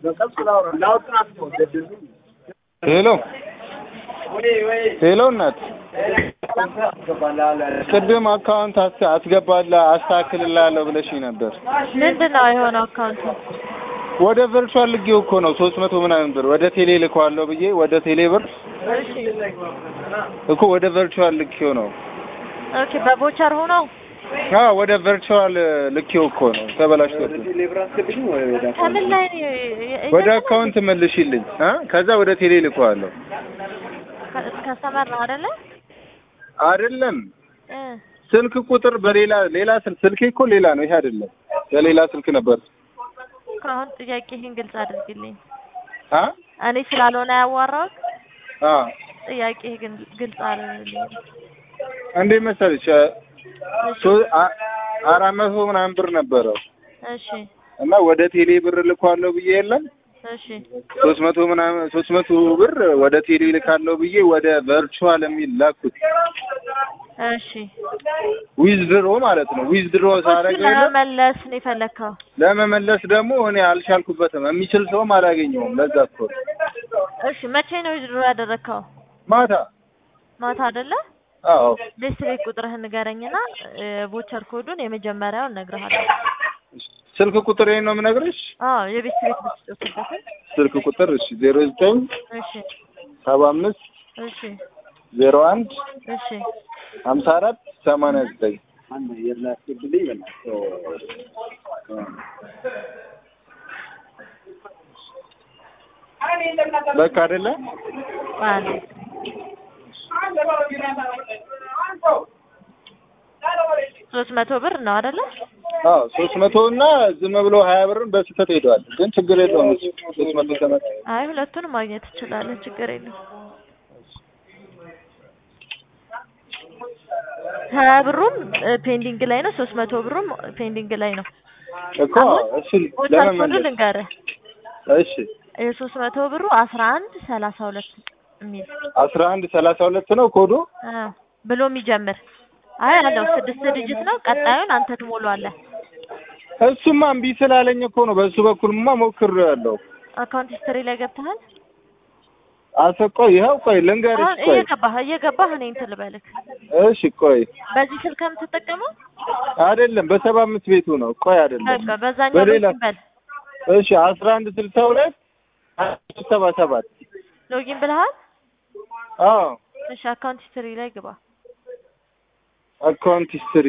ሄሎ ሄሎ እናት ቅድም አካውንት አስ- አስገባልህ አስተካክልልሃለሁ ብለሽኝ ነበር። ምንድን ነው የሆነው አካውንቱ? ወደ ቨርቹዋል ልጌው እኮ ነው ሶስት መቶ ምናምን ብር ወደ ቴሌ ልከዋለሁ ብዬ ወደ ቴሌ ብር እሺ እኮ ወደ ቨርቹዋል ልኬው ነው። ኦኬ በቦቸር ሆኖ አዎ ወደ ቨርቹዋል ልኬው እኮ ነው ተበላሽቶብኝ። ከምን ላይ ነው የ- ወደ አካውንት መልሽልኝ እ ከዛ ወደ ቴሌ ልከዋለሁ። ከ- ከሰመር ነው አይደለ? አይደለም እ ስልክ ቁጥር በሌላ ሌላ ስልክ ስልኬ እኮ ሌላ ነው፣ ይሄ አይደለም። በሌላ ስልክ ነበር። ከአሁን ጥያቄ ይህን ግልጽ አድርግልኝ። አ እኔ ስላልሆነ ያዋራሁት አ ጥያቄ ግን ግልጽ አድርግልኝ። እንዴት መሰለሽ ሶ- አ- አራት መቶ ምናምን ብር ነበረው እሺ እና ወደ ቴሌ ብር ልኳለሁ ብዬ የለም እሺ ሶስት መቶ ምናምን ሶስት መቶ ብር ወደ ቴሌ ልካለሁ ብዬ ወደ ቨርቹዋል የሚል ላኩት። እሺ ዊዝድሮ ማለት ነው። ዊዝድሮ እሱን ሳደርገው የለም ለመመለስ ነው የፈለግከው? ለመመለስ ደግሞ እኔ አልቻልኩበትም። የሚችል ሰውም አላገኘውም። ለዛ እኮ ነው። እሺ መቼ ነው ድሮ ያደረግከው? ማታ ማታ አይደለ? አዎ ቤት ቤት ቁጥርህን ንገረኝና ቮቸር ኮዱን የመጀመሪያውን እነግርሃለሁ። ስልክ ቁጥር ነው የምነግርሽ። አዎ የቤት ቤት ብትጮትበትን። ስልክ ቁጥር እሺ ዜሮ ዘጠኝ እሺ ሰባ አምስት እሺ ዜሮ አንድ እሺ ሀምሳ አራት ሰማንያ ዘጠኝ በቃ አይደለ አንድ ሶስት መቶ ብር ነው አይደለ? አዎ ሶስት መቶ እና ዝም ብሎ ሀያ ብርን በስህተት ሄደዋል። ግን ችግር የለውም እሱ ሶስት መቶ ተመ- አይ ሁለቱንም ማግኘት ትችላለህ፣ ችግር የለም። ሀያ ብሩም ፔንዲንግ ላይ ነው፣ ሶስት መቶ ብሩም ፔንዲንግ ላይ ነው። እኮ እሱ ቮቸር ኮዱ ለመመለስ ልንገርህ እሺ የሶስት መቶ ብሩ አስራ አንድ ሰላሳ ሁለት የሚል አስራ አንድ ሰላሳ ሁለት ነው ኮዱ። አ ብሎ የሚጀምር አይ አለው ስድስት ዲጂት ነው። ቀጣዩን አንተ ትሞላለህ። እሱማ እምቢ ስላለኝ እኮ ነው። በሱ በኩልማ ሞክሬያለሁ። አካውንት ሂስትሪ ላይ ገብተሃል? አሰቆ ይኸው ቆይ ልንገርሽ አሁን ቆይ እየገባህ እየገባህ እኔ እንትን ልበልህ። እሺ ቆይ በዚህ ስልክ የምትጠቀመው አይደለም በሰባ አምስት ቤቱ ነው ቆይ አይደለም በቃ በዛኛው በሌላ ሎጊን በል። እሺ አስራ አንድ ስልሳ ሁለት ሰባ ሰባት ሎጊን ብለሃል? አዎ እሺ አካውንት ሂስትሪ ላይ ግባ። አካውንት ሂስትሪ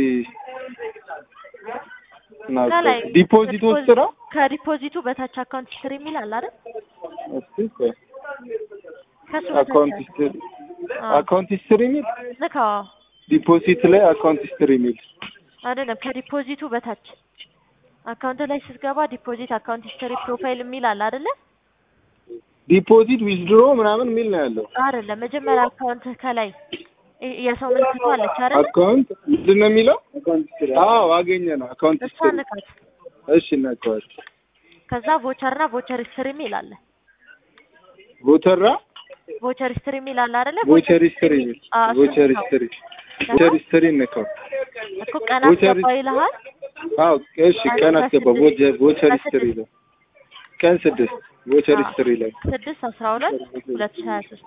ነው ከላይ ዲፖዚት ውስጥ ነው ከዲፖዚቱ በታች አካውንት ሂስትሪ የሚል አለ አይደል? እስቲ ቆይ ከሱ አካውንት በታች ሂስትሪ አዎ። አካውንት ሂስትሪ የሚል ንካው። ዲፖዚት ላይ አካውንት ሂስትሪ የሚል አይደለም ከዲፖዚቱ በታች አካውንት ላይ ስትገባ ዲፖዚት አካውንት ሂስትሪ ፕሮፋይል የሚል አለ አይደለ? ዲፖዚት ዊዝድሮ ምናምን የሚል ነው ያለው። አይደለም መጀመሪያ አካውንት ከላይ ይ- የሰው ምልክቱ አለች አይደለ? አካውንት ምንድን ነው የሚለው? አዎ አገኘ ነው አካውንት እሷ ሂስትሪ። ንካት። እሺ እናውቀዋል። ከዛ ቮቸር እና ቮቸር ሂስትሪ የሚል አለ። ቮተራ ቮቸር ሂስትሪ የሚል አለ አይደለ? ቮቸር ሂስትሪ የሚል አዎ፣ እሱን ቮቸር ንካው። ሂስትሪ ቮቸር ሂስትሪ እንከው። እኮ ቀን ቮቸር አስገባ ይልሃል። አዎ እሺ ቀን አስገባ ቮቸር ቮቸር ሂስትሪ ላይ ቀን ስድስት ቮቸር አዎ። ሂስትሪ ላይ ስድስት አስራ ሁለት ሁለት ሺህ ሀያ ሶስት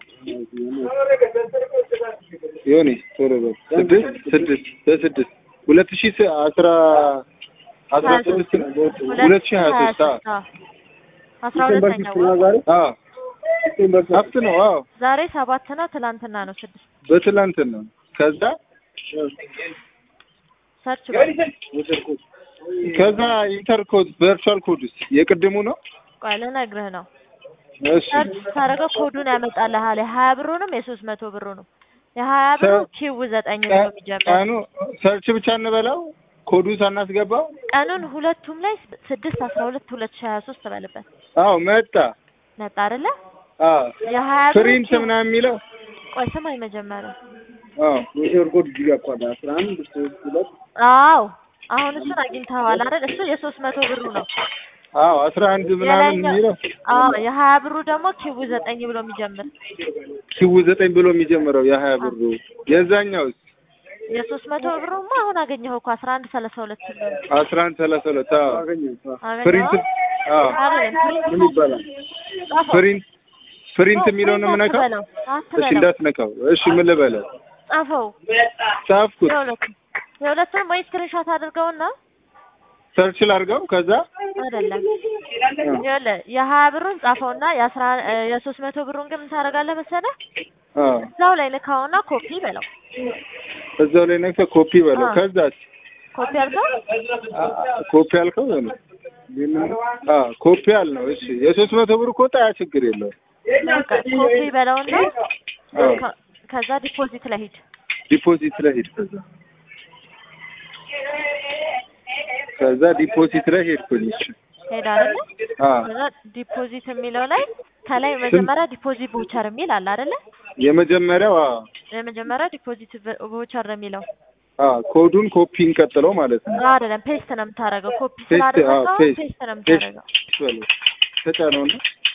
ይሁን ቶሎ በል ስድስት ስድስት በስድስት ሁለት ሺህ ስ- አስራ አስራ ሀያ ስድስት ሶስት ሁለት ሺህ ሀያ ሶስት አዎ አዎ። አስራ ሁለተኛው ወር። አዎ ሀብት ነው አዎ ዛሬ ሰባት ነው፣ ትላንትና ነው ስድስት። በትላንትና ነው ከዛ ሰርች በል። ከዛ ኢንተርኮድ ቨርቹዋል ኮድስ የቅድሙ ነው ቆይ ልነግርህ ነው። እሺ ሰርች ስታደርገው ኮዱን ያመጣልሃል። የሀያ ብሩንም የሶስት መቶ ብሩንም የሀያ ብሩ ሰ- ኪው ዘጠኝ ነው የሚጀምር ቀኑ ሰርች ብቻ እንበላው ኮዱን ሳናስገባው ቀኑን ሁለቱም ላይ ስድስት አስራ ሁለት ሁለት ሺህ ሀያ ሶስት ትበልበት አዎ መጣ መጣ አይደለ? አዎ የሀያ ብሩ ፕሪንት ኪው ምናምን የሚለው ቆይ ስማኝ መጀመሪያ አዎ አዎ አሁን እሱን አግኝተኸዋል አይደል? እሱ የሶስት መቶ ብሩ ነው። አዎ አስራ አንድ ምናምን የላይኛው የሚለው አዎ የሀያ ብሩ ደግሞ ኪው ዘጠኝ ብሎ የሚጀምር ኪው ዘጠኝ ብሎ የሚጀምረው የሀያ ብሩ የዛኛው የሶስት መቶ ብሩማ አሁን አገኘኸው እኮ አስራ አንድ ሰላሳ ሁለት ብሎ ነው። አስራ አንድ ሰላሳ ሁለት አዎ አገኘኸው? ፕሪንት አዎ አይደለም ፕሪንት ምን ይባላል? ጻፈው። ፕሪንት ፕሪንት የሚለውን ነው ፕሪንት የምነካው? አትበለው፣ እሺ አትበለው። እንዳትነካው። እሺ ምን ልበለው? ጻፈው። ጻፍኩት። የሁለቱም የሁለቱንም ወይ ስክሪንሾት አድርገውና ሰርች ላድርገው ከዛ አይደለም ይኸውልህ የሀያ ብሩን ጻፈውና የአስራ የሶስት መቶ ብሩን ግን ምን ታደርጋለህ መሰለህ? አዎ እዛው ላይ ልካውና ኮፒ በለው። እዛው ላይ ነክተህ ኮፒ በለው። አዎ። ከዛ ኮፒ አድርገው ኮፒ አልከው ነው አ ኮፒ አልነው። እሺ የሶስት መቶ ብር ኮታ ያ ችግር የለውም። በቃ ኮፒ በለውና አዎ ከ- ከዛ ዲፖዚት ላይ ሂድ። ዲፖዚት ላይ ሄድ። ከዛ ከዛ ዲፖዚት ላይ ሄድኩኝ። እሺ ሄድ አይደለ? አ ከዛ ዲፖዚት የሚለው ላይ ከላይ መጀመሪያ ዲፖዚት ቮቸር የሚል አለ አይደለ? የመጀመሪያው አ የመጀመሪያ ዲፖዚት ቮቸር ነው የሚለው አ ኮዱን ኮፒ እንቀጥለው ማለት ነው። አይደለም፣ ፔስት ነው የምታደርገው። ኮፒ ፔስት አ ስላደረገው ፔስት ፔስት ነው ፔስት የምታደርገው። በለው ተጫነውና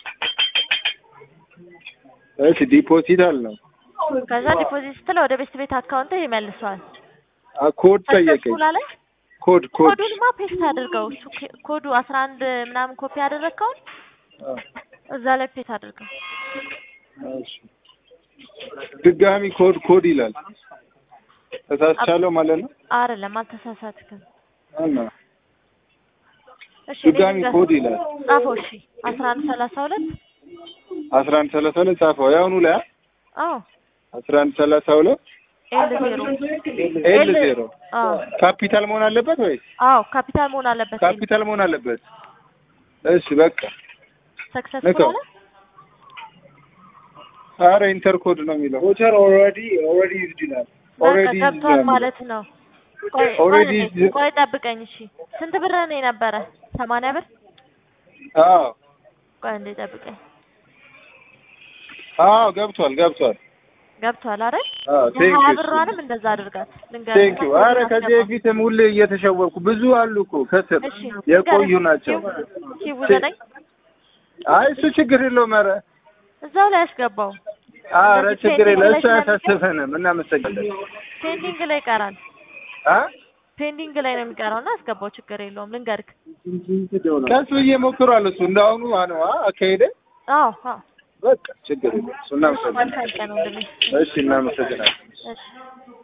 እሺ ዲፖዚት አልነው። ከዛ ዲፖዚት ስትለው ወደ ቤት ቤት አካውንት ይመልሰዋል። አ ኮድ ጠየቀኝ። ሰክሰስፉል አለ። ኮድ ኮድ ኮዱንማ ፔስት አድርገው። እሱ ኮ- ኮዱ አስራ አንድ ምናምን ኮፒ ያደረግከውን አ እዛ ላይ ፔስት አድርገው። እሺ ድጋሚ ኮድ ኮድ ይላል። ተሳስቻለሁ ማለት ነው። አይደለም፣ አልተሳሳትክም። እና እሺ እኔ ድጋሚ ልንገርህ። ኮድ ይላል። ጻፈው። እሺ አስራ አንድ ሰላሳ ሁለት አስራ አንድ ሰላሳ ሁለት ጻፈው። ያውኑ ላይ አዎ አስራ አንድ ሰላሳ ሁለት ኤል ዜሮ ኤል ዜሮ አዎ ካፒታል መሆን አለበት ወይስ አዎ ካፒታል መሆን አለበት። ኤል ካፒታል መሆን አለበት? እሺ በቃ ሰክሰስፉል ንካው። አለ። አረ ኢንተር ኮድ ነው የሚለው። ቮቸር ኦልሬዲ ኦልሬዲ ዩዝድ ይላል። በቃ ኦልሬዲ ገብቷል ማለት ነው። ቆይ Already ቆይ is- ቆይ ጠብቀኝ። እሺ ስንት ብር ነው የነበረ? ሰማንያ ብር። አዎ ቆይ እንዴ ጠብቀኝ። አዎ ገብቷል ገብቷል። ገብቷል አይደል? አዎ ቴንክ የሀያ ዩ ብሯንም እንደዛ አድርጋት። ልንገርህ ቴንክ ዩ። አረ ከዚህ በፊትም ሁሌ እየተሸወርኩ ብዙ አሉ እኮ ከስር እሺ የቆዩ ናቸው። ሺቡ ዘጠኝ አይ እሱ ችግር የለውም። ኧረ እዛው ላይ ያስገባው። አረ እንደዚህ ችግር ፔንዲንግ የለም። ላይ እሱ ስለሚቀር- አያሳስበንም። እናመሰግናለን። ፔንዲንግ ላይ ይቀራል። አ ፔንዲንግ ላይ ነው የሚቀረው እና አስገባው። ችግር የለውም። ልንገርክ። ቀስ ብዬ ሞክሯል። እሱ እንዳሁኑ ነው አካሄደ። አዎ አዎ። በቃ ችግር የለም። እሱ እናመሰግናለን። መልካም ቀን ወንድሜ። እሺ እናመሰግናለን። እሺ